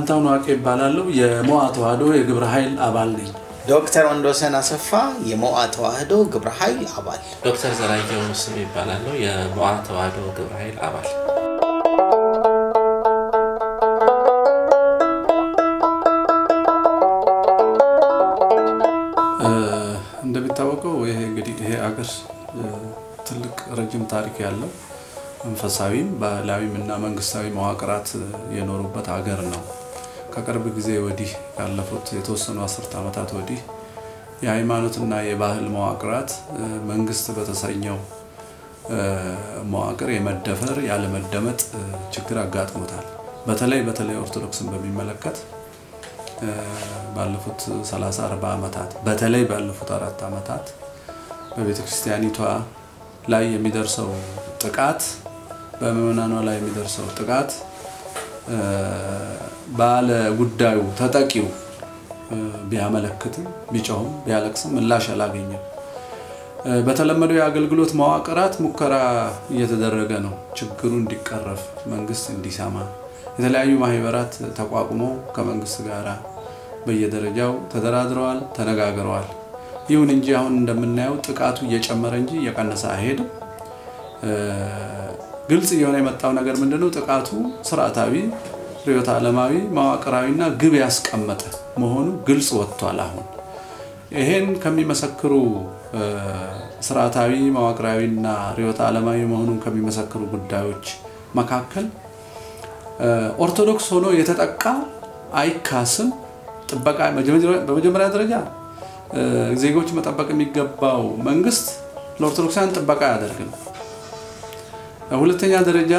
ፋንታውን ዋቄ ይባላለሁ። የሞዓ ተዋህዶ የግብረ ኃይል አባል ነኝ። ዶክተር ወንዶሰን አሰፋ የሞዓ ተዋህዶ ግብረ ኃይል አባል። ዶክተር ዘራየው ስም ይባላለሁ። የሞዓ ተዋህዶ ግብረ ኃይል አባል። እንደሚታወቀው ይሄ እንግዲህ ይሄ አገር ትልቅ ረጅም ታሪክ ያለው መንፈሳዊም ባህላዊም እና መንግስታዊ መዋቅራት የኖሩበት ሀገር ነው። ከቅርብ ጊዜ ወዲህ ያለፉት የተወሰኑ አስርት ዓመታት ወዲህ የሃይማኖትና የባህል መዋቅራት መንግስት በተሰኘው መዋቅር የመደፈር ያለመደመጥ ችግር አጋጥሞታል። በተለይ በተለይ ኦርቶዶክስን በሚመለከት ባለፉት 30 40 ዓመታት በተለይ ባለፉት አራት ዓመታት በቤተ ክርስቲያኒቷ ላይ የሚደርሰው ጥቃት በምዕመናኗ ላይ የሚደርሰው ጥቃት ባለ ጉዳዩ ተጠቂው ቢያመለክትም ቢጮህም ቢያለቅስም ምላሽ አላገኘም። በተለመደው የአገልግሎት መዋቅራት ሙከራ እየተደረገ ነው። ችግሩ እንዲቀረፍ መንግስት እንዲሰማ የተለያዩ ማህበራት ተቋቁመው ከመንግስት ጋር በየደረጃው ተደራድረዋል፣ ተነጋግረዋል። ይሁን እንጂ አሁን እንደምናየው ጥቃቱ እየጨመረ እንጂ እየቀነሰ አይሄድም። ግልጽ እየሆነ የመጣው ነገር ምንድነው? ጥቃቱ ስርዓታዊ፣ ርዕዮተ ዓለማዊ፣ መዋቅራዊና ግብ ያስቀመጠ መሆኑ ግልጽ ወጥቷል። አሁን ይሄን ከሚመሰክሩ ስርዓታዊ፣ መዋቅራዊና ርዕዮተ ዓለማዊ መሆኑን ከሚመሰክሩ ጉዳዮች መካከል ኦርቶዶክስ ሆኖ የተጠቃ አይካስም። ጥበቃ በመጀመሪያ ደረጃ ዜጎች መጠበቅ የሚገባው መንግስት ለኦርቶዶክሳውያን ጥበቃ አያደርግም። ሁለተኛ ደረጃ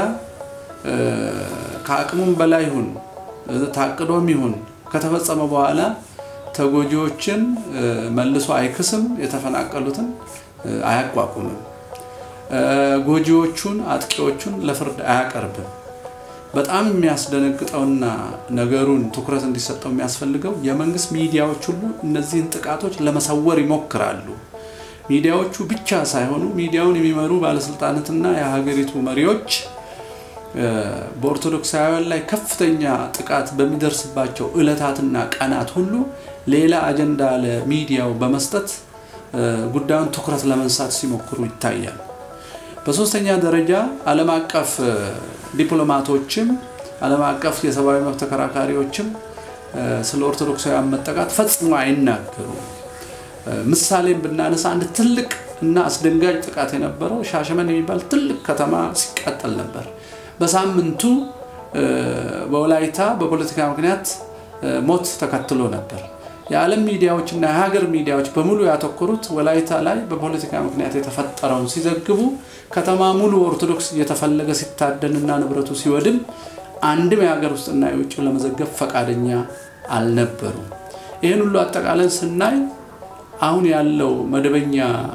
ከአቅሙም በላይ ይሁን ታቅዶም ይሁን ከተፈጸመ በኋላ ተጎጂዎችን መልሶ አይክስም፣ የተፈናቀሉትን አያቋቁምም፣ ጎጂዎቹን አጥቂዎቹን ለፍርድ አያቀርብም። በጣም የሚያስደነግጠውና ነገሩን ትኩረት እንዲሰጠው የሚያስፈልገው የመንግስት ሚዲያዎች ሁሉ እነዚህን ጥቃቶች ለመሰወር ይሞክራሉ። ሚዲያዎቹ ብቻ ሳይሆኑ ሚዲያውን የሚመሩ ባለስልጣናትና የሀገሪቱ መሪዎች በኦርቶዶክሳውያን ላይ ከፍተኛ ጥቃት በሚደርስባቸው ዕለታትና ቀናት ሁሉ ሌላ አጀንዳ ለሚዲያው በመስጠት ጉዳዩን ትኩረት ለመንሳት ሲሞክሩ ይታያል። በሶስተኛ ደረጃ ዓለም አቀፍ ዲፕሎማቶችም ዓለም አቀፍ የሰብአዊ መብት ተከራካሪዎችም ስለ ኦርቶዶክሳውያን መጠቃት ፈጽሞ አይናገሩም። ምሳሌም ብናነሳ አንድ ትልቅ እና አስደንጋጭ ጥቃት የነበረው ሻሸመኔ የሚባል ትልቅ ከተማ ሲቃጠል ነበር። በሳምንቱ በወላይታ በፖለቲካ ምክንያት ሞት ተከትሎ ነበር። የዓለም ሚዲያዎች እና የሀገር ሚዲያዎች በሙሉ ያተኮሩት ወላይታ ላይ በፖለቲካ ምክንያት የተፈጠረውን ሲዘግቡ ከተማ ሙሉ ኦርቶዶክስ እየተፈለገ ሲታደንና ንብረቱ ሲወድም አንድም የሀገር ውስጥና የውጭ ለመዘገብ ፈቃደኛ አልነበሩም። ይህን ሁሉ አጠቃለን ስናይ አሁን ያለው መደበኛ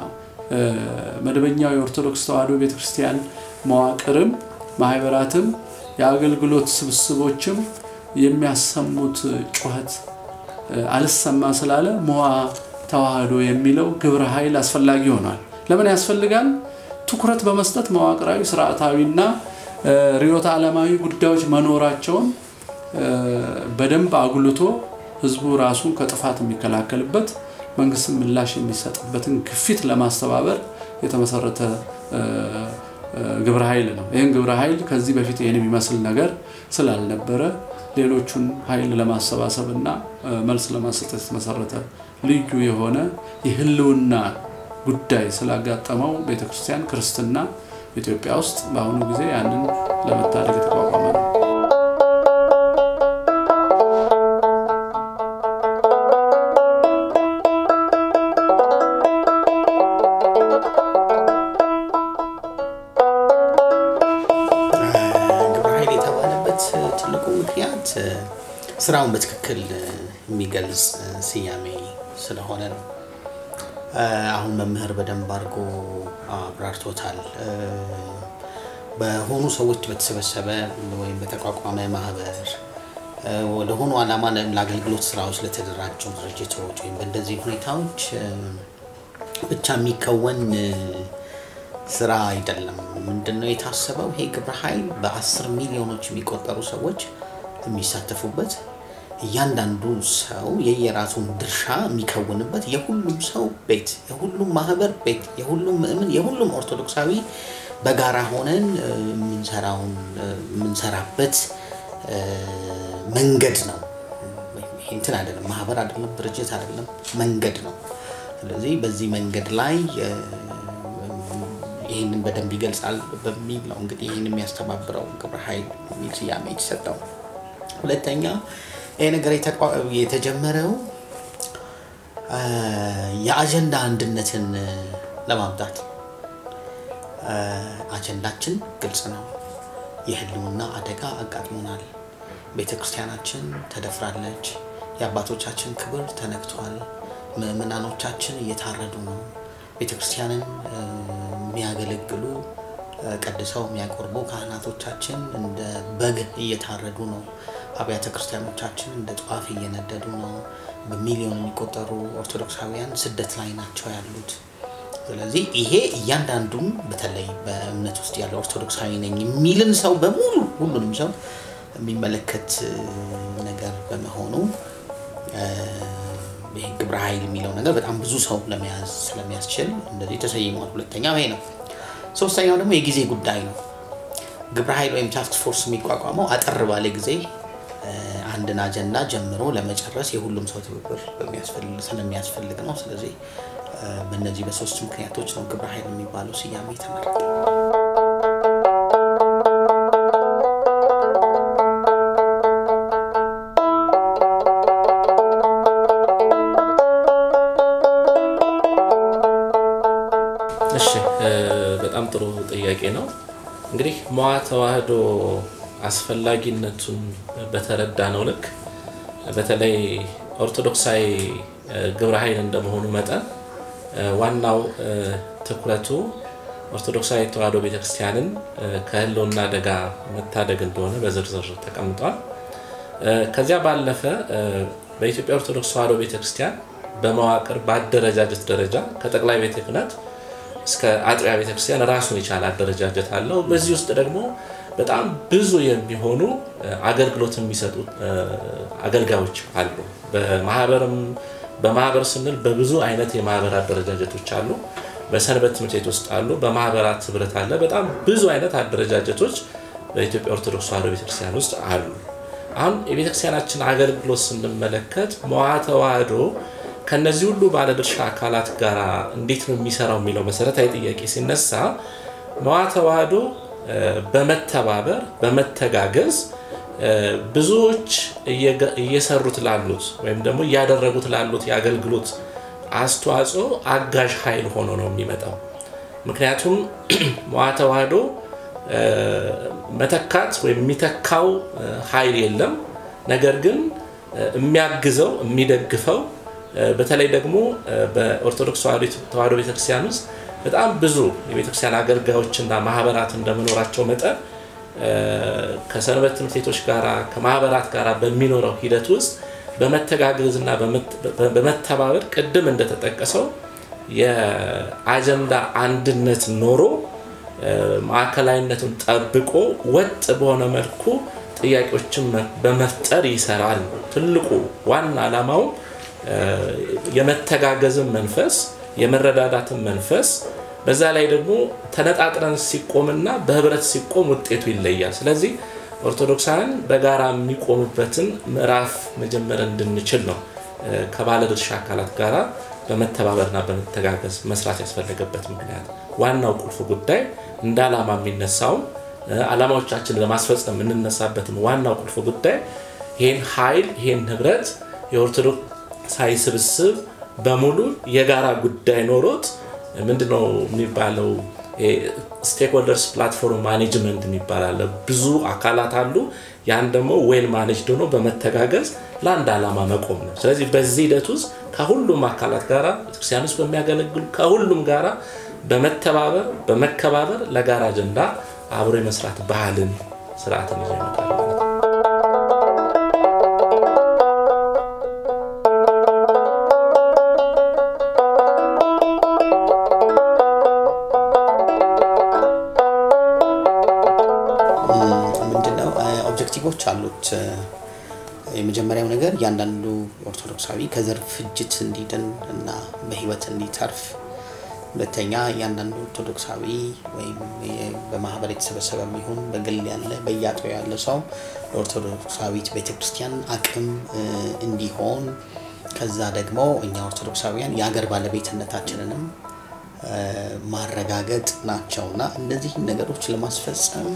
መደበኛው የኦርቶዶክስ ተዋሕዶ ቤተክርስቲያን መዋቅርም ማህበራትም የአገልግሎት ስብስቦችም የሚያሰሙት ጩኸት አልሰማ ስላለ ሞዓ ተዋህዶ የሚለው ግብረ ኃይል አስፈላጊ ሆኗል። ለምን ያስፈልጋል? ትኩረት በመስጠት መዋቅራዊ፣ ስርዓታዊና ርዕዮተ ዓለማዊ ጉዳዮች መኖራቸውን በደንብ አጉልቶ ህዝቡ ራሱን ከጥፋት የሚከላከልበት መንግስትን ምላሽ የሚሰጥበትን ግፊት ለማስተባበር የተመሰረተ ግብረ ኃይል ነው። ይህን ግብረ ኃይል ከዚህ በፊት ይህን የሚመስል ነገር ስላልነበረ ሌሎቹን ኃይል ለማሰባሰብ እና መልስ ለማሰጠት የተመሰረተ ልዩ የሆነ የህልውና ጉዳይ ስላጋጠመው ቤተክርስቲያን ክርስትና ኢትዮጵያ ውስጥ በአሁኑ ጊዜ ያንን ለመታደግ የተቋቋመ ነው። ግብረ ኃይል የተባለበት ትልቁ ምክንያት ስራውን በትክክል የሚገልጽ ስያሜ ስለሆነ ነው። አሁን መምህር በደንብ አድርጎ አብራርቶታል። በሆኑ ሰዎች በተሰበሰበ ወይም በተቋቋመ ማህበር ወደሆኑ ዓላማ ለአገልግሎት ስራዎች ለተደራጁ ድርጅቶች ወይም በእንደዚህ ሁኔታዎች ብቻ የሚከወን ስራ አይደለም። ምንድነው የታሰበው? ይሄ ግብረ ኃይል በአስር ሚሊዮኖች የሚቆጠሩ ሰዎች የሚሳተፉበት እያንዳንዱ ሰው የየራሱን ድርሻ የሚከውንበት የሁሉም ሰው ቤት፣ የሁሉም ማህበር ቤት፣ የሁሉም ምእምን፣ የሁሉም ኦርቶዶክሳዊ በጋራ ሆነን እ፣ የምንሰራውን እ፣ የምንሰራበት እ፣ መንገድ ነው። ይሄ እንትን አይደለም፣ ማህበር አይደለም፣ ድርጅት አይደለም፣ መንገድ ነው። ስለዚህ በዚህ መንገድ ላይ እ፣ ይህንን በደንብ ይገልጻል በሚል ነው እንግዲህ ይህን የሚያስተባብረው ግብረ ኃይል የሚል ስያሜ የተሰጠው። ሁለተኛ ይህ ነገር የተቋ- የተጀመረው አ፣ የአጀንዳ አንድነትን እ፣ ለማምጣት አ፣ አጀንዳችን ግልጽ ነው። የህልውና አደጋ አጋጥሞናል። ቤተ ክርስቲያናችን ተደፍራለች። የአባቶቻችን ክብር ተነክቷል። ምእመናኖቻችን እየታረዱ ነው። ቤተ ክርስቲያንን እ፣ የሚያገለግሉ እ፣ ቀድሰው የሚያቆርቡ ካህናቶቻችን እንደ በግ እየታረዱ ነው። አብያተ ክርስቲያኖቻችን እንደ ጧፍ እየነደዱ ነው። በሚሊዮን የሚቆጠሩ ኦርቶዶክሳውያን ስደት ላይ ናቸው ያሉት። ስለዚህ ይሄ እያንዳንዱም በተለይ በእምነት ውስጥ ያለ ኦርቶዶክሳዊ ነኝ የሚልን ሰው በሙሉ ሁሉንም ሰው የሚመለከት እ፣ ነገር በመሆኑ እ፣ ይሄ ግብረ ኃይል የሚለው ነገር በጣም ብዙ ሰው ለመያዝ ስለሚያስችል እንደዚህ ተሰይሟል። ሁለተኛው ይሄ ነው። ሶስተኛው ደግሞ የጊዜ ጉዳይ ነው። ግብረ ኃይል ወይም ታስክ ፎርስ የሚቋቋመው አጠር ባለ ጊዜ እ፣ አንድን አጀንዳ ጀምሮ ለመጨረስ የሁሉም ሰው ትብብር በሚያስፈልግ- ስለሚያስፈልግ ነው። ስለዚህ እ፣ በእነዚህ በሶስት ምክንያቶች ነው ግብረ ኃይል የሚባለው ስያሜ የተመረጠ። እሺ እ፣ በጣም ጥሩ ጥያቄ ነው። እንግዲህ መዋ ተዋህዶ አስፈላጊነቱን በተረዳ ነው ልክ በተለይ ኦርቶዶክሳዊ እ፣ ግብረ ኃይል እንደመሆኑ መጠን እ፣ ዋናው እ፣ ትኩረቱ ኦርቶዶክሳዊ ተዋህዶ ቤተክርስቲያንን እ፣ ከህልውና አደጋ መታደግ እንደሆነ በዝርዝር ተቀምጧል። እ፣ ከዚያ ባለፈ እ፣ በኢትዮጵያ ኦርቶዶክስ ተዋህዶ ቤተክርስቲያን በመዋቅር በአደረጃጀት ደረጃ ከጠቅላይ ቤተ ክህነት እስከ አጥቢያ ቤተክርስቲያን ራሱን የቻለ አደረጃጀት አለው። በዚህ ውስጥ ደግሞ በጣም ብዙ የሚሆኑ እ፣ አገልግሎት የሚሰጡ እ፣ አገልጋዮች አሉ። በማህበርም በማህበር ስንል በብዙ አይነት የማህበር አደረጃጀቶች አሉ። በሰንበት ትምህርት ቤት ውስጥ አሉ። በማህበራት ህብረት አለ። በጣም ብዙ አይነት አደረጃጀቶች በኢትዮጵያ ኦርቶዶክስ ተዋህዶ ቤተክርስቲያን ውስጥ አሉ። አሁን የቤተክርስቲያናችን አገልግሎት ስንመለከት መዋ ተዋህዶ ከነዚህ ሁሉ ባለድርሻ አካላት ጋር እንዴት ነው የሚሰራው የሚለው መሰረታዊ ጥያቄ ሲነሳ መዋ ተዋህዶ እ፣ በመተባበር በመተጋገዝ እ፣ ብዙዎች እየገ- እየሰሩት ላሉት ወይም ደግሞ እያደረጉት ላሉት የአገልግሎት አስተዋጽኦ አጋዥ ኃይል ሆኖ ነው የሚመጣው። ምክንያቱም መዋ ተዋህዶ እ፣ መተካት ወይም የሚተካው እ፣ ኃይል የለም። ነገር ግን እ፣ የሚያግዘው የሚደግፈው እ፣ በተለይ ደግሞ እ፣ በኦርቶዶክስ ተዋህዶ- ተዋህዶ ቤተክርስቲያን ውስጥ በጣም ብዙ የቤተክርስቲያን አገልጋዮችና ማህበራት እንደመኖራቸው መጠን እ፣ ከሰንበት ትምህርት ቤቶች ጋር ከማህበራት ጋር በሚኖረው ሂደት ውስጥ በመተጋገዝ እና በመት- በ- በመተባበር ቅድም እንደተጠቀሰው የአጀንዳ አንድነት ኖሮ እ፣ ማዕከላዊነቱን ጠብቆ ወጥ በሆነ መልኩ ጥያቄዎችን መ- በመፍጠር ይሰራል። ትልቁ ዋና ዓላማው እ፣ የመተጋገዝን መንፈስ የመረዳዳትን መንፈስ በዛ ላይ ደግሞ ተነጣጥረን ሲቆምና በህብረት ሲቆም ውጤቱ ይለያል። ስለዚህ ኦርቶዶክሳውያን በጋራ የሚቆሙበትን ምዕራፍ መጀመር እንድንችል ነው እ፣ ከባለድርሻ አካላት ጋራ በመተባበርና በመተጋገዝ መስራት ያስፈለገበት ምክንያት ዋናው ቁልፍ ጉዳይ እንደ ዓላማ የሚነሳውም እ፣ ዓላማዎቻችንን ለማስፈጸም የምንነሳበትን ዋናው ቁልፍ ጉዳይ ይህን ኃይል ይህን ህብረት የኦርቶዶክሳዊ ስብስብ በሙሉ የጋራ ጉዳይ ኖሮት ምንድነው የሚባለው ስቴክሆልደርስ ፕላትፎርም ማኔጅመንት የሚባል አለ። ብዙ አካላት አሉ። ያን ደግሞ ዌል ማኔጅድ ሆኖ በመተጋገዝ ለአንድ ዓላማ መቆም ነው። ስለዚህ በዚህ ሂደት ውስጥ ከሁሉም አካላት ጋር ቤተክርስቲያን ውስጥ በሚያገለግሉ ከሁሉም ጋራ በመተባበር በመከባበር ለጋራ አጀንዳ አብሮ የመስራት ባህልን ስርዓትን ይዞ ይመጣል ማለት ነው። ምንድነው ኦብጀክቲቮች አሉት እ፣ የመጀመሪያው ነገር እያንዳንዱ ኦርቶዶክሳዊ ከዘር ፍጅት እንዲድን እና በህይወት እንዲተርፍ ሁለተኛ እያንዳንዱ ኦርቶዶክሳዊ ወይም በማህበር የተሰበሰበ የሚሆን በግል ያለ በየአጥቢያው ያለ ሰው ለኦርቶዶክሳዊት ቤተክርስቲያን አቅም እንዲሆን ከዛ ደግሞ እኛ ኦርቶዶክሳውያን የሀገር ባለቤትነታችንንም ማረጋገጥ ናቸው እና እነዚህን ነገሮች ለማስፈጸም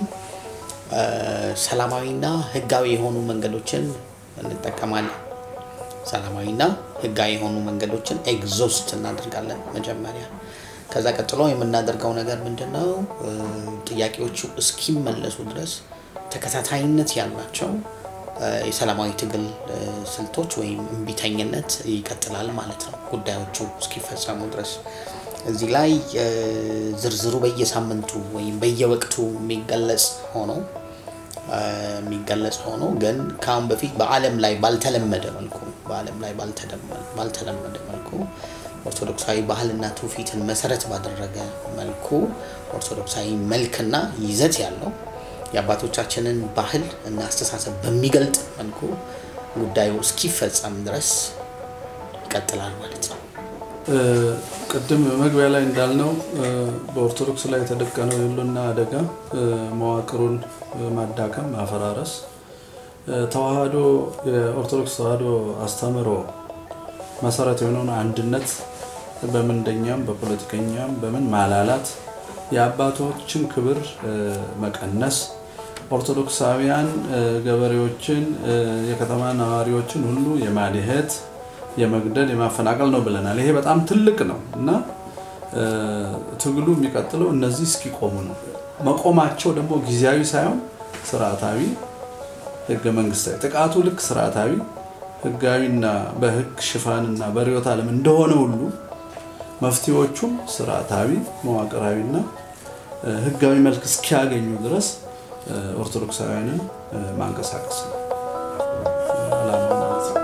ሰላማዊና ህጋዊ የሆኑ መንገዶችን እንጠቀማለን። ሰላማዊና ህጋዊ የሆኑ መንገዶችን ኤግዞስት እናደርጋለን መጀመሪያ። ከዛ ቀጥሎ የምናደርገው ነገር ምንድን ነው? ጥያቄዎቹ እስኪመለሱ ድረስ ተከታታይነት ያላቸው የሰላማዊ ትግል ስልቶች ወይም እምቢተኝነት ይቀጥላል ማለት ነው፣ ጉዳዮቹ እስኪፈጸሙ ድረስ። እዚህ ላይ ዝርዝሩ በየሳምንቱ ወይም በየወቅቱ የሚገለጽ ሆኖ የሚገለጽ ሆኖ ግን ከአሁን በፊት በዓለም ላይ ባልተለመደ መልኩ በዓለም ላይ ባልተለመደ መልኩ ኦርቶዶክሳዊ ባህልና ትውፊትን መሰረት ባደረገ መልኩ ኦርቶዶክሳዊ መልክና ይዘት ያለው የአባቶቻችንን ባህል እና አስተሳሰብ በሚገልጥ መልኩ ጉዳዩ እስኪፈጸም ድረስ ይቀጥላል ማለት ነው። ቅድም መግቢያ ላይ እንዳልነው በኦርቶዶክስ ላይ የተደቀነው የህልውና አደጋ መዋቅሩን ማዳከም፣ ማፈራረስ ተዋህዶ የኦርቶዶክስ ተዋህዶ አስተምህሮ መሰረት የሆነውን አንድነት በምንደኛም በፖለቲከኛም በምን ማላላት፣ የአባቶችን ክብር መቀነስ፣ ኦርቶዶክሳውያን ገበሬዎችን፣ የከተማ ነዋሪዎችን ሁሉ የማድሄት የመግደል የማፈናቀል ነው ብለናል። ይሄ በጣም ትልቅ ነው እና ትግሉ የሚቀጥለው እነዚህ እስኪቆሙ ነው። መቆማቸው ደግሞ ጊዜያዊ ሳይሆን ስርዓታዊ፣ ህገ መንግስታዊ ጥቃቱ ልክ ስርዓታዊ ህጋዊና በህግ ሽፋንና በርዕዮተ ዓለም እንደሆነ ሁሉ መፍትሄዎቹም ስርዓታዊ መዋቅራዊና ህጋዊ መልክ እስኪያገኙ ድረስ ኦርቶዶክሳውያንን ማንቀሳቀስ ነው ዓላማው ማለት ነው።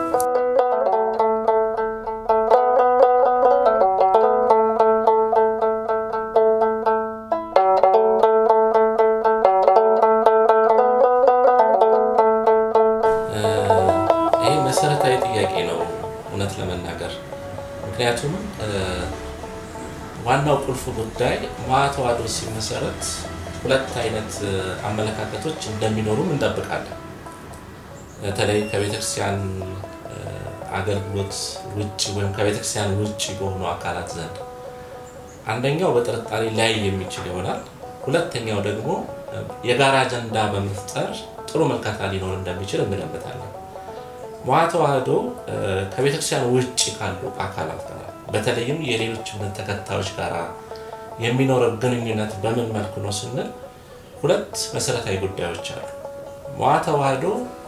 ይህ መሰረታዊ ጥያቄ ነው እውነት ለመናገር ምክንያቱም ዋናው ቁልፍ ጉዳይ ማተዋዶ ሲመሰረት ሁለት አይነት አመለካከቶች እንደሚኖሩም እንጠብቃለን። በተለይ ከቤተክርስቲያን አገልግሎት ውጭ ወይም ከቤተክርስቲያን ውጭ በሆኑ አካላት ዘንድ አንደኛው በጥርጣሬ ላይ የሚችል ይሆናል። ሁለተኛው ደግሞ የጋራ አጀንዳ በመፍጠር ጥሩ መልካታ ሊኖር እንደሚችል እንገምታለን። መዋ ተዋህዶ ከቤተክርስቲያን ውጭ ካሉ አካላት ጋር በተለይም የሌሎች እምነት ተከታዮች ጋር የሚኖረው ግንኙነት በምን መልኩ ነው ስንል ሁለት መሰረታዊ ጉዳዮች አሉ። መዋ ተዋህዶ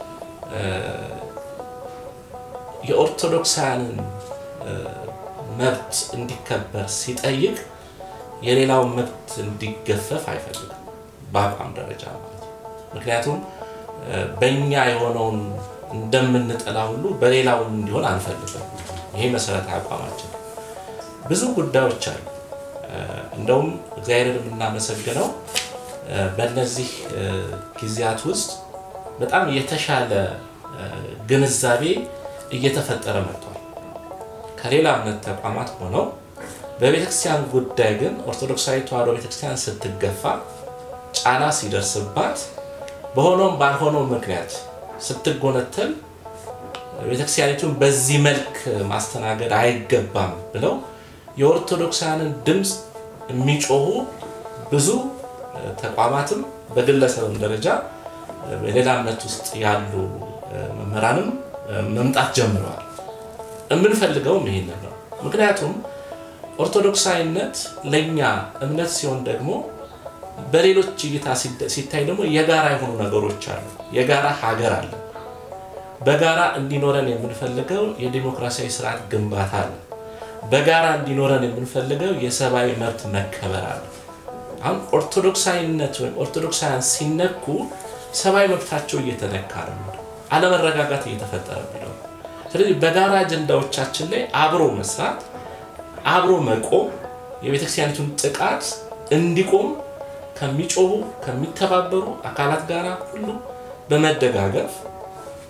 የኦርቶዶክሳውያንን መብት እንዲከበር ሲጠይቅ የሌላውን መብት እንዲገፈፍ አይፈልግም፣ በአቋም ደረጃ ማለት ነው። ምክንያቱም በእኛ የሆነውን እንደምንጠላ ሁሉ በሌላው እንዲሆን አንፈልግም። ይሄ መሰረታዊ አቋማችን። ብዙ ጉዳዮች አሉ። እንደውም እግዚአብሔርን የምናመሰግነው በእነዚህ ጊዜያት ውስጥ በጣም የተሻለ ግንዛቤ እየተፈጠረ መጥቷል። ከሌላ እምነት ተቋማት ሆነው በቤተክርስቲያን ጉዳይ ግን ኦርቶዶክሳዊ ተዋሕዶ ቤተክርስቲያን ስትገፋ፣ ጫና ሲደርስባት፣ በሆነውም ባልሆነው ምክንያት ስትጎነተል ቤተክርስቲያኒቱን በዚህ መልክ ማስተናገድ አይገባም ብለው የኦርቶዶክሳውያንን ድምፅ የሚጮሁ ብዙ ተቋማትም በግለሰብም ደረጃ በሌላ እምነት ውስጥ ያሉ መምህራንም መምጣት ጀምረዋል። የምንፈልገውም ይሄንን ነው። ምክንያቱም ኦርቶዶክሳዊነት ለእኛ እምነት ሲሆን ደግሞ በሌሎች እይታ ሲታይ ደግሞ የጋራ የሆኑ ነገሮች አሉ። የጋራ ሀገር አለ። በጋራ እንዲኖረን የምንፈልገው የዲሞክራሲያዊ ስርዓት ግንባታ አለ። በጋራ እንዲኖረን የምንፈልገው የሰብአዊ መብት መከበር አለ። አሁን ኦርቶዶክሳዊነት ወይም ኦርቶዶክሳውያን ሲነኩ ሰብአዊ መብታቸው እየተነካ ነው፣ አለመረጋጋት እየተፈጠረ ነው። ስለዚህ በጋራ አጀንዳዎቻችን ላይ አብሮ መስራት፣ አብሮ መቆም፣ የቤተክርስቲያኒቱን ጥቃት እንዲቆም ከሚጮሁ ከሚተባበሩ አካላት ጋር ሁሉ በመደጋገፍ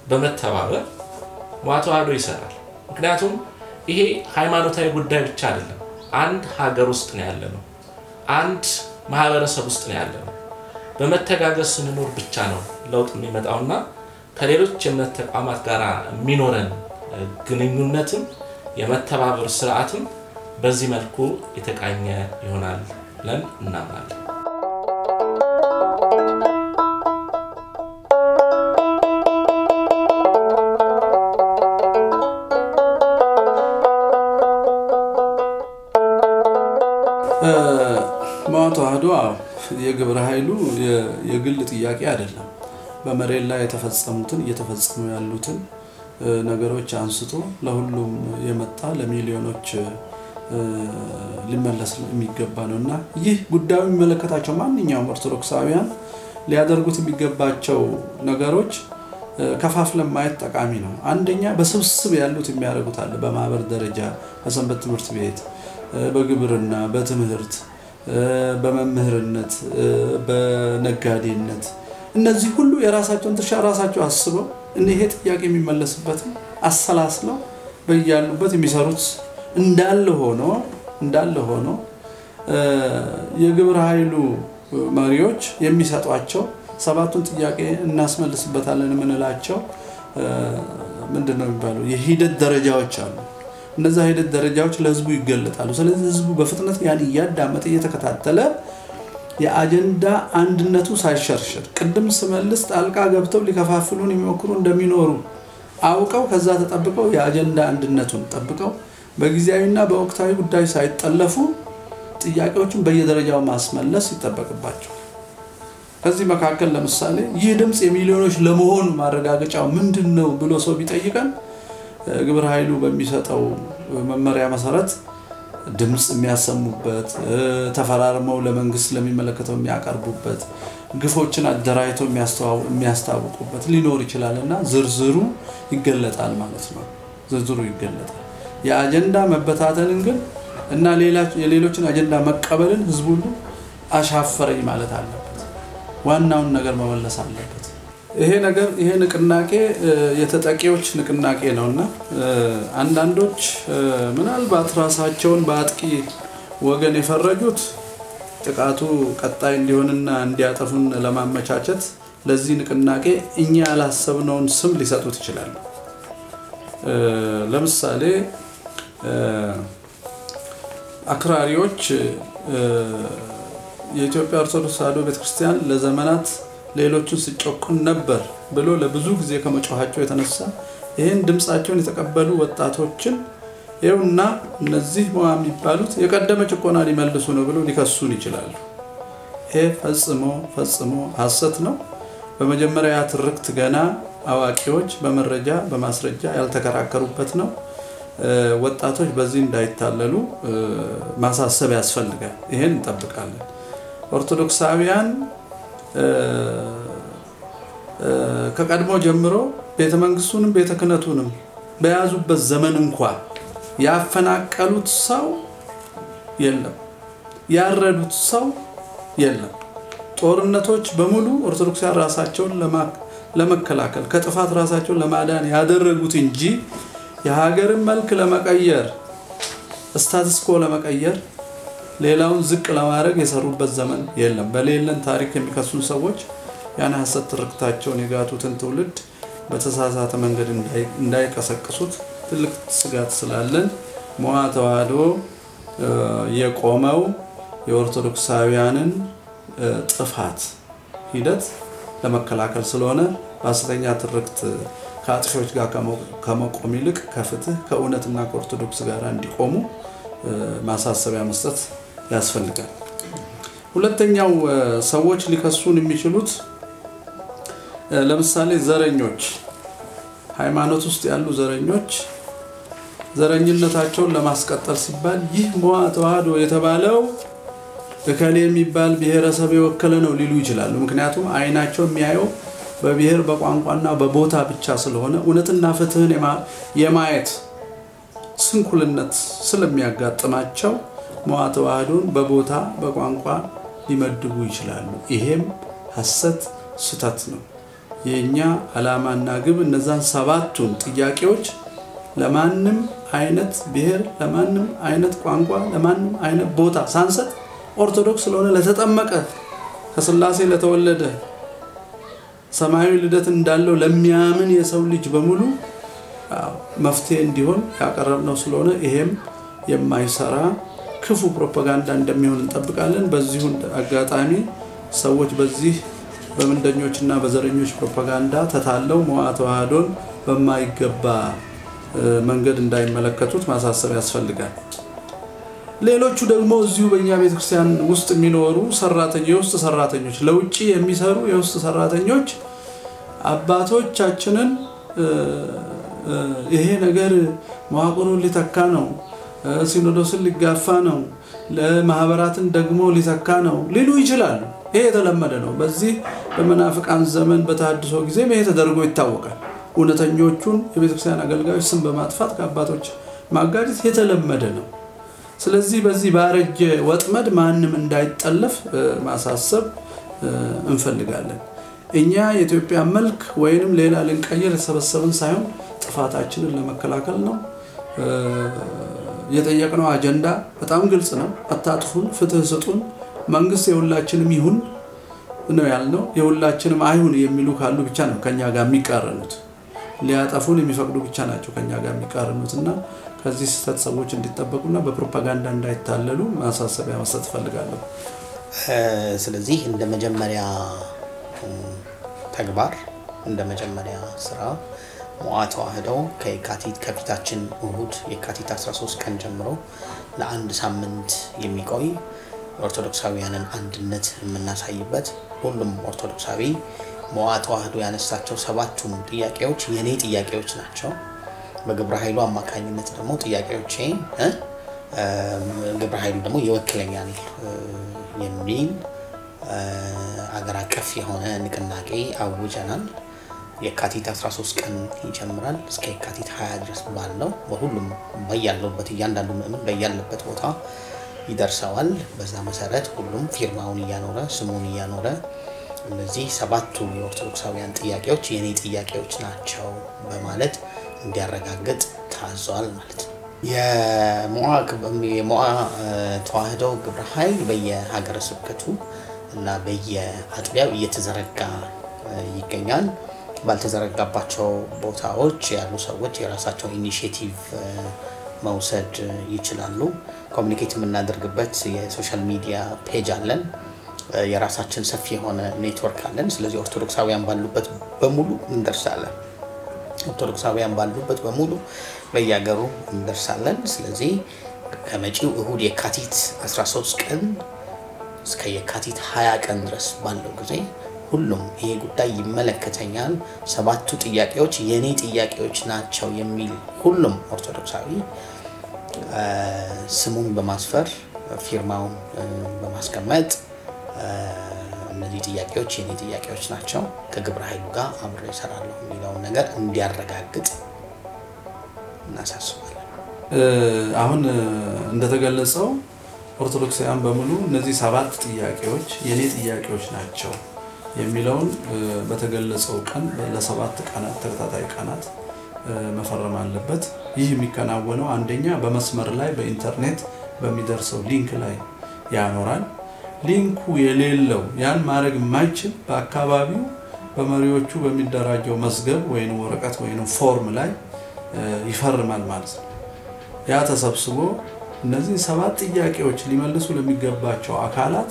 በመተባበር መዋ ተዋህዶ ይሰራል። ምክንያቱም ይሄ ሃይማኖታዊ ጉዳይ ብቻ አይደለም። አንድ ሀገር ውስጥ ነው ያለ ነው። አንድ ማህበረሰብ ውስጥ ነው ያለ ነው። በመተጋገዝ ስንኖር ብቻ ነው ለውጥ የሚመጣውና ከሌሎች የእምነት ተቋማት ጋር የሚኖረን ግንኙነትም የመተባበር ስርዓትም በዚህ መልኩ የተቃኘ ይሆናል ብለን እናምናለን። መዋ ተዋህዶ የግብረ ኃይሉ የግል ጥያቄ አይደለም። በመሬት ላይ የተፈጸሙትን እየተፈጸሙ ያሉትን ነገሮች አንስቶ ለሁሉም የመጣ ለሚሊዮኖች ሊመለስ የሚገባ ነው እና ይህ ጉዳዩ የሚመለከታቸው ማንኛውም ኦርቶዶክሳውያን ሊያደርጉት የሚገባቸው ነገሮች ከፋፍለን ማየት ጠቃሚ ነው። አንደኛ በስብስብ ያሉት የሚያደርጉት አለ። በማህበር ደረጃ፣ በሰንበት ትምህርት ቤት፣ በግብርና፣ በትምህርት፣ በመምህርነት፣ በነጋዴነት እነዚህ ሁሉ የራሳቸውን ድርሻ ራሳቸው አስበው ይሄ ጥያቄ የሚመለስበትም አሰላስለው በያሉበት የሚሰሩት እንዳለ ሆኖ እንዳለ ሆኖ የግብረ ኃይሉ መሪዎች የሚሰጧቸው ሰባቱን ጥያቄ እናስመልስበታለን የምንላቸው ምንድን ነው የሚባለው የሂደት ደረጃዎች አሉ። እነዛ ሂደት ደረጃዎች ለህዝቡ ይገለጣሉ። ስለዚህ ህዝቡ በፍጥነት ያን እያዳመጠ እየተከታተለ የአጀንዳ አንድነቱ ሳይሸርሽር ቅድም ስመልስ ጣልቃ ገብተው ሊከፋፍሉን የሚሞክሩ እንደሚኖሩ አውቀው ከዛ ተጠብቀው የአጀንዳ አንድነቱን ጠብቀው በጊዜያዊና በወቅታዊ ጉዳይ ሳይጠለፉ ጥያቄዎችን በየደረጃው ማስመለስ ይጠበቅባቸው። ከዚህ መካከል ለምሳሌ ይህ ድምፅ የሚሊዮኖች ለመሆኑ ማረጋገጫው ምንድን ነው ብሎ ሰው ቢጠይቀን ግብረ ኃይሉ በሚሰጠው መመሪያ መሰረት ድምፅ የሚያሰሙበት ተፈራርመው ለመንግስት ለሚመለከተው የሚያቀርቡበት ግፎችን አደራጅተው የሚያስታውቁበት ሊኖር ይችላል እና ዝርዝሩ ይገለጣል ማለት ነው። ዝርዝሩ ይገለጣል። የአጀንዳ መበታተንን ግን እና የሌሎችን አጀንዳ መቀበልን ህዝቡ ሁሉ አሻፈረኝ ማለት አለበት። ዋናውን ነገር መመለስ አለበት። ይሄ ነገር ይሄ ንቅናቄ የተጠቂዎች ንቅናቄ ነው እና አንዳንዶች ምናልባት ራሳቸውን በአጥቂ ወገን የፈረጁት ጥቃቱ ቀጣይ እንዲሆንና እንዲያጠፉን ለማመቻቸት ለዚህ ንቅናቄ እኛ ያላሰብነውን ስም ሊሰጡት ይችላሉ። ለምሳሌ አክራሪዎች የኢትዮጵያ ኦርቶዶክስ ተዋሕዶ ቤተክርስቲያን ለዘመናት ሌሎችን ሲጨቁን ነበር ብሎ ለብዙ ጊዜ ከመጮኋቸው የተነሳ ይህን ድምፃቸውን የተቀበሉ ወጣቶችን ይኸውና እነዚህ መዋ የሚባሉት የቀደመ ጭቆና ሊመልሱ ነው ብሎ ሊከሱን ይችላሉ። ይሄ ፈጽሞ ፈጽሞ ሐሰት ነው። በመጀመሪያ ትርክት ገና አዋቂዎች በመረጃ በማስረጃ ያልተከራከሩበት ነው። ወጣቶች በዚህ እንዳይታለሉ ማሳሰብ ያስፈልጋል። ይሄን እንጠብቃለን። ኦርቶዶክሳውያን ከቀድሞ ጀምሮ ቤተ መንግስቱንም ቤተ ክህነቱንም በያዙበት ዘመን እንኳ ያፈናቀሉት ሰው የለም፣ ያረዱት ሰው የለም። ጦርነቶች በሙሉ ኦርቶዶክሳውያን ራሳቸውን ለመከላከል ከጥፋት ራሳቸውን ለማዳን ያደረጉት እንጂ የሀገርን መልክ ለመቀየር ስታትስኮ ለመቀየር ሌላውን ዝቅ ለማድረግ የሰሩበት ዘመን የለም። በሌለን ታሪክ የሚከሱን ሰዎች ያን ሐሰት ትርክታቸውን የጋቱትን ትውልድ በተሳሳተ መንገድ እንዳይቀሰቅሱት ትልቅ ስጋት ስላለን መዋ ተዋህዶ የቆመው የኦርቶዶክሳውያንን ጥፋት ሂደት ለመከላከል ስለሆነ በሐሰተኛ ትርክት ከአጥፊዎች ጋር ከመቆም ይልቅ ከፍትህ ከእውነትና ከኦርቶዶክስ ጋር እንዲቆሙ ማሳሰቢያ መስጠት ያስፈልጋል። ሁለተኛው ሰዎች ሊከሱን የሚችሉት ለምሳሌ ዘረኞች፣ ሃይማኖት ውስጥ ያሉ ዘረኞች ዘረኝነታቸውን ለማስቀጠል ሲባል ይህ መዋ ተዋህዶ የተባለው እከሌ የሚባል ብሔረሰብ የወከለ ነው ሊሉ ይችላሉ። ምክንያቱም አይናቸው የሚያየው በብሔር በቋንቋና በቦታ ብቻ ስለሆነ እውነትና ፍትህን የማየት ስንኩልነት ስለሚያጋጥማቸው መዋ ተዋህዶን በቦታ በቋንቋ ሊመድቡ ይችላሉ። ይሄም ሐሰት፣ ስተት ነው። የእኛ ዓላማና ግብ እነዛን ሰባቱን ጥያቄዎች ለማንም አይነት ብሔር፣ ለማንም አይነት ቋንቋ፣ ለማንም አይነት ቦታ ሳንሰጥ ኦርቶዶክስ ስለሆነ ለተጠመቀ ከስላሴ ለተወለደ ሰማያዊ ልደት እንዳለው ለሚያምን የሰው ልጅ በሙሉ መፍትሄ እንዲሆን ያቀረብነው ስለሆነ ይሄም የማይሰራ ክፉ ፕሮፓጋንዳ እንደሚሆን እንጠብቃለን። በዚሁ አጋጣሚ ሰዎች በዚህ በምንደኞችና በዘረኞች ፕሮፓጋንዳ ተታለው መዋ ተዋህዶን በማይገባ መንገድ እንዳይመለከቱት ማሳሰብ ያስፈልጋል። ሌሎቹ ደግሞ እዚሁ በእኛ ቤተክርስቲያን ውስጥ የሚኖሩ ሰራተኞች የውስጥ ሰራተኞች ለውጭ የሚሰሩ የውስጥ ሰራተኞች አባቶቻችንን ይሄ ነገር መዋቅሩን ሊተካ ነው፣ ሲኖዶስን ሊጋፋ ነው፣ ለማህበራትን ደግሞ ሊተካ ነው ሊሉ ይችላሉ። ይሄ የተለመደ ነው። በዚህ በመናፍቃን ዘመን በተሐድሶ ጊዜ ይሄ ተደርጎ ይታወቃል። እውነተኞቹን የቤተክርስቲያን አገልጋዮች ስም በማጥፋት ከአባቶች ማጋጨት የተለመደ ነው። ስለዚህ በዚህ ባረጀ ወጥመድ ማንም እንዳይጠለፍ ማሳሰብ እንፈልጋለን። እኛ የኢትዮጵያ መልክ ወይንም ሌላ ልንቀይር የተሰበሰብን ሳይሆን ጥፋታችንን ለመከላከል ነው። የጠየቅነው አጀንዳ በጣም ግልጽ ነው። አታጥፉን፣ ፍትህ ስጡን፣ መንግስት የሁላችንም ይሁን ነው ያልነው። የሁላችንም አይሁን የሚሉ ካሉ ብቻ ነው ከኛ ጋር የሚቃረኑት። ሊያጠፉን የሚፈቅዱ ብቻ ናቸው ከኛ ጋር የሚቃረኑት እና ከዚህ ስህተት ሰዎች እንዲጠበቁና በፕሮፓጋንዳ እንዳይታለሉ ማሳሰቢያ መስጠት እፈልጋለሁ። ስለዚህ እንደ መጀመሪያ ተግባር እንደ መጀመሪያ ስራ ሞዓ ተዋህዶ ከየካቲት ከፊታችን እሁድ የካቲት 13 ቀን ጀምሮ ለአንድ ሳምንት የሚቆይ ኦርቶዶክሳዊያንን አንድነት የምናሳይበት ሁሉም ኦርቶዶክሳዊ ሞዓ ተዋህዶ ያነሳቸው ሰባቱም ጥያቄዎች የኔ ጥያቄዎች ናቸው። በግብረ ኃይሉ አማካኝነት ደግሞ ጥያቄዎቼ ግብረ ኃይሉ ደግሞ ይወክለኛል የሚል አገር አቀፍ የሆነ ንቅናቄ አውጀናል። የካቲት 13 ቀን ይጀምራል እስከ የካቲት 20 ድረስ ባለው በሁሉም በያለበት እያንዳንዱ ምእምን በያለበት ቦታ ይደርሰዋል። በዛ መሰረት ሁሉም ፊርማውን እያኖረ ስሙን እያኖረ እነዚህ ሰባቱ የኦርቶዶክሳውያን ጥያቄዎች የእኔ ጥያቄዎች ናቸው በማለት እንዲያረጋግጥ ታዟል ማለት ነው። የሞዓ ተዋህዶ ግብረ ኃይል በየሀገረ ስብከቱ እና በየአጥቢያው እየተዘረጋ ይገኛል። ባልተዘረጋባቸው ቦታዎች ያሉ ሰዎች የራሳቸው ኢኒሽቲቭ መውሰድ ይችላሉ። ኮሚኒኬት የምናደርግበት የሶሻል ሚዲያ ፔጅ አለን። የራሳችን ሰፊ የሆነ ኔትወርክ አለን። ስለዚህ ኦርቶዶክሳውያን ባሉበት በሙሉ እንደርሳለን። ኦርቶዶክሳውያን ባሉበት በሙሉ በየሀገሩ እንደርሳለን። ስለዚህ ከመጪው እሁድ የካቲት 13 ቀን እስከ የካቲት 20 ቀን ድረስ ባለው ጊዜ ሁሉም ይሄ ጉዳይ ይመለከተኛል፣ ሰባቱ ጥያቄዎች የእኔ ጥያቄዎች ናቸው የሚል ሁሉም ኦርቶዶክሳዊ ስሙን በማስፈር ፊርማውን በማስቀመጥ እነዚህ ጥያቄዎች የኔ ጥያቄዎች ናቸው፣ ከግብረ ኃይሉ ጋር አብሬ እሰራለሁ የሚለውን ነገር እንዲያረጋግጥ እናሳስባለን። አሁን እንደተገለጸው ኦርቶዶክሳውያን በሙሉ እነዚህ ሰባት ጥያቄዎች የኔ ጥያቄዎች ናቸው የሚለውን በተገለጸው ቀን ለሰባት ቀናት ተከታታይ ቀናት መፈረም አለበት። ይህ የሚከናወነው አንደኛ በመስመር ላይ በኢንተርኔት በሚደርሰው ሊንክ ላይ ያኖራል። ሊንኩ የሌለው ያን ማድረግ የማይችል በአካባቢው በመሪዎቹ በሚደራጀው መዝገብ ወይም ወረቀት ወይም ፎርም ላይ ይፈርማል ማለት ነው። ያ ተሰብስቦ እነዚህ ሰባት ጥያቄዎች ሊመልሱ ለሚገባቸው አካላት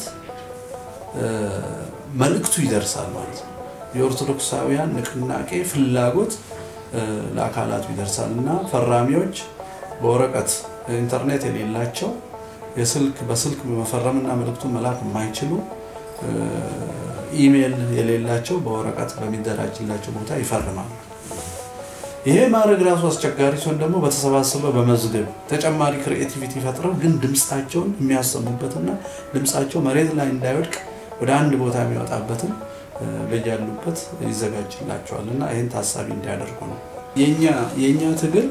መልእክቱ ይደርሳል ማለት ነው። የኦርቶዶክሳውያን ንቅናቄ ፍላጎት ለአካላቱ ይደርሳል እና ፈራሚዎች በወረቀት ኢንተርኔት የሌላቸው የስልክ በስልክ በመፈረምና መልእክቱን መላክ የማይችሉ ኢሜይል የሌላቸው በወረቀት በሚደራጅላቸው ቦታ ይፈርማሉ። ይሄ ማድረግ ራሱ አስቸጋሪ ሲሆን ደግሞ በተሰባሰበ በመዝገብ ተጨማሪ ክሪኤቲቪቲ ፈጥረው ግን ድምፃቸውን የሚያሰሙበትና ድምፃቸው መሬት ላይ እንዳይወድቅ ወደ አንድ ቦታ የሚወጣበትን በያሉበት ይዘጋጅላቸዋል እና ይህን ታሳቢ እንዲያደርጉ ነው። የእኛ ትግል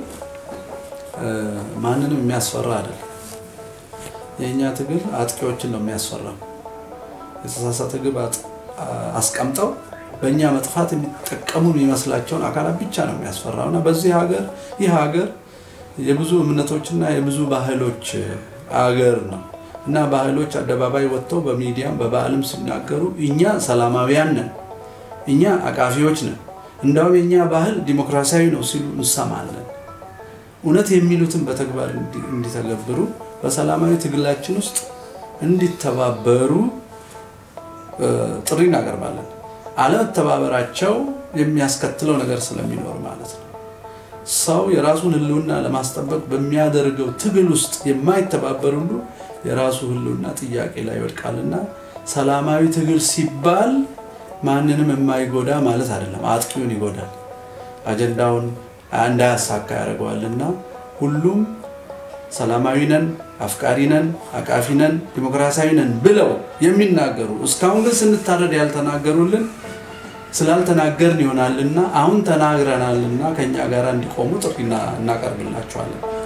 ማንንም የሚያስፈራ አይደለም። የእኛ ትግል አጥቂዎችን ነው የሚያስፈራው። የተሳሳተ ግብ አስቀምጠው በእኛ መጥፋት የሚጠቀሙ የሚመስላቸውን አካላት ብቻ ነው የሚያስፈራው እና በዚህ ሀገር ይህ ሀገር የብዙ እምነቶችና የብዙ ባህሎች አገር ነው እና ባህሎች አደባባይ ወጥተው በሚዲያም በበዓልም ሲናገሩ እኛ ሰላማዊያን ነን፣ እኛ አቃፊዎች ነን፣ እንዳውም የእኛ ባህል ዲሞክራሲያዊ ነው ሲሉ እንሰማለን። እውነት የሚሉትን በተግባር እንዲተገብሩ በሰላማዊ ትግላችን ውስጥ እንዲተባበሩ ጥሪ እናቀርባለን። አለመተባበራቸው የሚያስከትለው ነገር ስለሚኖር ማለት ነው። ሰው የራሱን ሕልውና ለማስጠበቅ በሚያደርገው ትግል ውስጥ የማይተባበር ሁሉ የራሱ ሕልውና ጥያቄ ላይ ይወድቃልና ሰላማዊ ትግል ሲባል ማንንም የማይጎዳ ማለት አይደለም። አጥቂውን ይጎዳል፣ አጀንዳውን እንዳያሳካ ያደርገዋልና ሁሉም ሰላማዊ ነን፣ አፍቃሪ ነን፣ አቃፊ ነን፣ ዲሞክራሲያዊ ነን ብለው የሚናገሩ እስካሁን ግን ስንታረድ ያልተናገሩልን ስላልተናገርን ይሆናልና አሁን ተናግረናልና ከኛ ጋር እንዲቆሙ ጥሪ እናቀርብላቸዋለን።